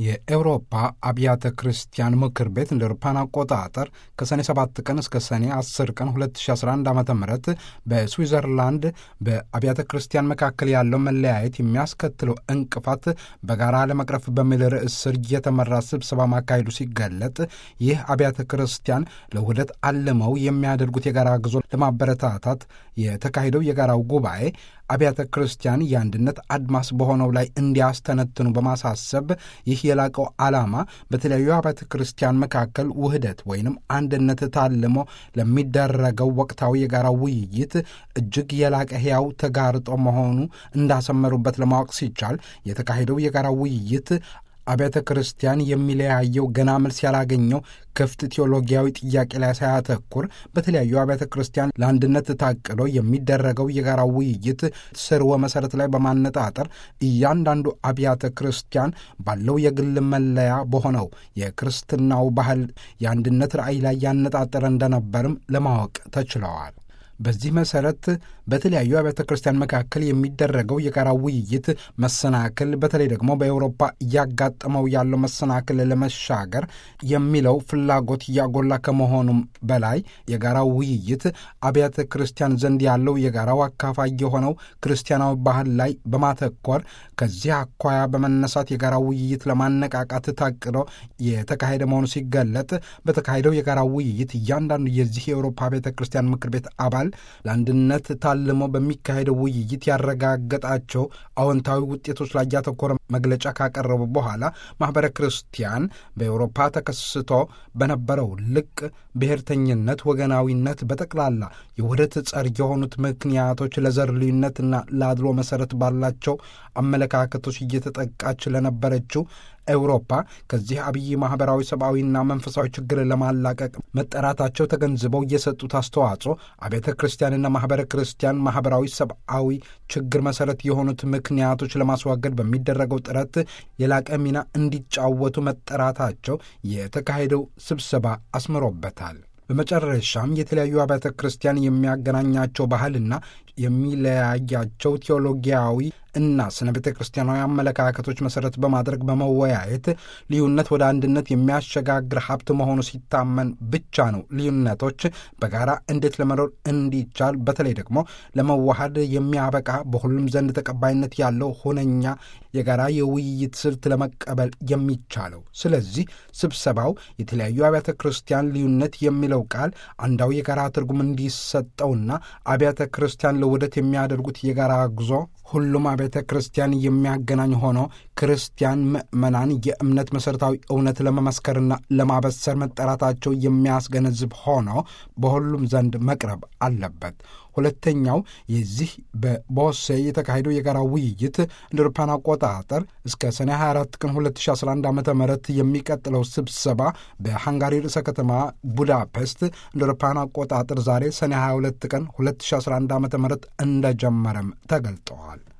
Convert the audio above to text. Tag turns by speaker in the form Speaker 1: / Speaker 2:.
Speaker 1: የኤውሮፓ አብያተ ክርስቲያን ምክር ቤት እንደ አውሮፓውያን አቆጣጠር ከሰኔ 7 ቀን እስከ ሰኔ 10 ቀን 2011 ዓ ም በስዊዘርላንድ በአብያተ ክርስቲያን መካከል ያለው መለያየት የሚያስከትለው እንቅፋት በጋራ ለመቅረፍ በሚል ርዕስ ስር የተመራ ስብሰባ ማካሄዱ ሲገለጥ ይህ አብያተ ክርስቲያን ለውህደት አልመው የሚያደርጉት የጋራ ጉዞ ለማበረታታት የተካሄደው የጋራው ጉባኤ አብያተ ክርስቲያን የአንድነት አድማስ በሆነው ላይ እንዲያስተነትኑ በማሳሰብ ይህ የላቀው ዓላማ በተለያዩ አብያተ ክርስቲያን መካከል ውህደት ወይንም አንድነት ታልሞ ለሚደረገው ወቅታዊ የጋራ ውይይት እጅግ የላቀ ሕያው ተጋርጦ መሆኑ እንዳሰመሩበት ለማወቅ ሲቻል የተካሄደው የጋራ ውይይት አብያተ ክርስቲያን የሚለያየው ገና መልስ ያላገኘው ክፍት ቴዎሎጊያዊ ጥያቄ ላይ ሳያተኩር በተለያዩ አብያተ ክርስቲያን ለአንድነት ታቅዶ የሚደረገው የጋራ ውይይት ስርወ መሰረት ላይ በማነጣጠር እያንዳንዱ አብያተ ክርስቲያን ባለው የግል መለያ በሆነው የክርስትናው ባህል የአንድነት ራዕይ ላይ ያነጣጠረ እንደነበርም ለማወቅ ተችለዋል። በዚህ መሰረት በተለያዩ አብያተ ክርስቲያን መካከል የሚደረገው የጋራ ውይይት መሰናክል በተለይ ደግሞ በአውሮፓ እያጋጠመው ያለው መሰናክል ለመሻገር የሚለው ፍላጎት እያጎላ ከመሆኑም በላይ የጋራ ውይይት አብያተ ክርስቲያን ዘንድ ያለው የጋራው አካፋይ የሆነው ክርስቲያናዊ ባህል ላይ በማተኮር ከዚህ አኳያ በመነሳት የጋራ ውይይት ለማነቃቃት ታቅዶ የተካሄደ መሆኑ ሲገለጥ በተካሄደው የጋራ ውይይት እያንዳንዱ የዚህ የአውሮፓ ቤተ ክርስቲያን ምክር ቤት አባል ለአንድነት ታልሞ በሚካሄደው ውይይት ያረጋገጣቸው አዎንታዊ ውጤቶች ላይ ያተኮረ መግለጫ ካቀረቡ በኋላ ማኅበረ ክርስቲያን በአውሮፓ ተከስቶ በነበረው ልቅ ብሔርተኝነት፣ ወገናዊነት፣ በጠቅላላ የውህደት ጸር የሆኑት ምክንያቶች ለዘር ልዩነትና ለአድሎ መሠረት ባላቸው አመለካከቶች እየተጠቃች ለነበረችው ኤውሮፓ ከዚህ አብይ ማኅበራዊ ሰብአዊና መንፈሳዊ ችግር ለማላቀቅ መጠራታቸው ተገንዝበው የሰጡት አስተዋጽኦ አብያተ ክርስቲያንና ማኅበረ ክርስቲያን ማኅበራዊ ሰብአዊ ችግር መሠረት የሆኑት ምክንያቶች ለማስወገድ በሚደረገው ጥረት የላቀ ሚና እንዲጫወቱ መጠራታቸው የተካሄደው ስብሰባ አስምሮበታል። በመጨረሻም የተለያዩ አብያተ ክርስቲያን የሚያገናኛቸው ባህልና የሚለያያቸው ቴዎሎጊያዊ እና ስነ ቤተ ክርስቲያናዊ አመለካከቶች መሠረት በማድረግ በመወያየት ልዩነት ወደ አንድነት የሚያሸጋግር ሀብት መሆኑ ሲታመን ብቻ ነው ልዩነቶች በጋራ እንዴት ለመኖር እንዲቻል በተለይ ደግሞ ለመዋሃድ የሚያበቃ በሁሉም ዘንድ ተቀባይነት ያለው ሁነኛ የጋራ የውይይት ስልት ለመቀበል የሚቻለው። ስለዚህ ስብሰባው የተለያዩ አብያተ ክርስቲያን ልዩነት የሚለው ቃል አንዳዊ የጋራ ትርጉም እንዲሰጠውና አብያተ ክርስቲያን ለውህደት የሚያደርጉት የጋራ ጉዞ ሁሉም አብያተ ክርስቲያን የሚያገናኝ ሆኖ ክርስቲያን ምዕመናን የእምነት መሠረታዊ እውነት ለመመስከርና ለማበሰር መጠራታቸው የሚያስገነዝብ ሆኖ በሁሉም ዘንድ መቅረብ አለበት። ሁለተኛው የዚህ በቦሴ የተካሄደው የጋራ ውይይት እንደ አውሮፓውያን አቆጣጠር እስከ ሰኔ 24 ቀን 2011 ዓ ም የሚቀጥለው ስብሰባ በሃንጋሪ ርዕሰ ከተማ ቡዳፔስት እንደ አውሮፓውያን አቆጣጠር ዛሬ ሰኔ 22 ቀን 2011 ዓ ም እንደጀመረም ተገልጠዋል።